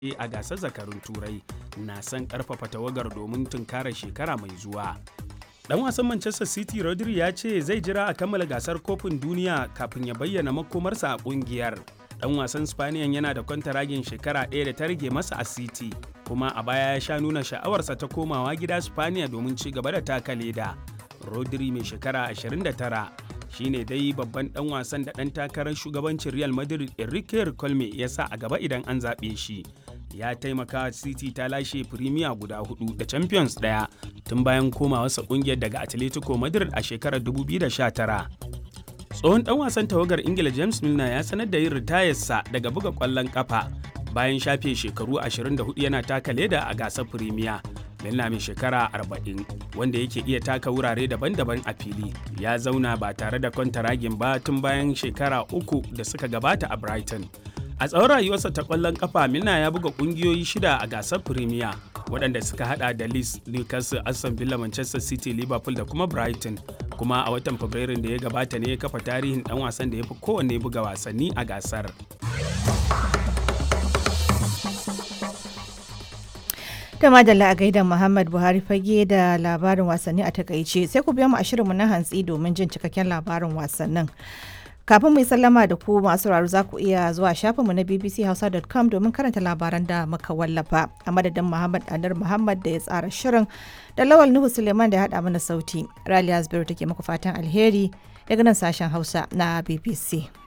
a gasar zakarun turai na son karfafa tawagar domin tunkarar shekara mai zuwa dan wasan manchester city rodri ya ce zai jira a kammala gasar kofin duniya kafin ya bayyana makomarsa a kungiyar dan wasan spaniyan yana da kwantaragin shekara ɗaya da ta rage masa a city kuma a baya ya sha nuna sha'awarsa ta komawa gida spaniya domin ci gaba da taka leda rodri mai shekara 29 shine dai babban dan wasan da dan takarar shugabancin real madrid enrique colme ya sa a gaba idan an zaɓe shi ya taimaka city ta lashe premier guda hudu da champions daya tun bayan komawarsa kungiyar daga atletico madrid a shekarar 2019 tsohon dan wasan tawagar ingila james milner ya sanar da yin ritayarsa daga buga kwallon kafa bayan shafe shekaru 24 yana taka leda a gasar premier milner mai shekara 40 wanda yake iya taka wurare daban-daban a fili ya zauna ba tare da kwantaragin ba tun bayan shekara uku da suka gabata a brighton a tsawon rayuwarsa ta kwallon kafa milner ya buga kungiyoyi shida a gasar premier waɗanda suka hada da Leeds, Newcastle, Aston Villa, Manchester City, Liverpool da kuma Brighton. Kuma a watan Fabrairun da ya gabata ne ya kafa tarihin ɗan wasan da ya fi kowanne buga wasanni a gasar. da madalla a gaidan Muhammad Buhari fage da labarin wasanni a takaice sai ku biya mu a shirinmu na hantsi domin jin cikakken labarin wasannin. kafin mu yi sallama da ku masu sauraro za ku iya zuwa shafinmu na bbchausa.com domin karanta labaran da muka wallafa a madadin muhammad anar muhammad da ya tsara shirin da lawal nuhu suleiman da ya haɗa mana sauti raliya zubairu take muku fatan alheri daga nan sashen hausa na bbc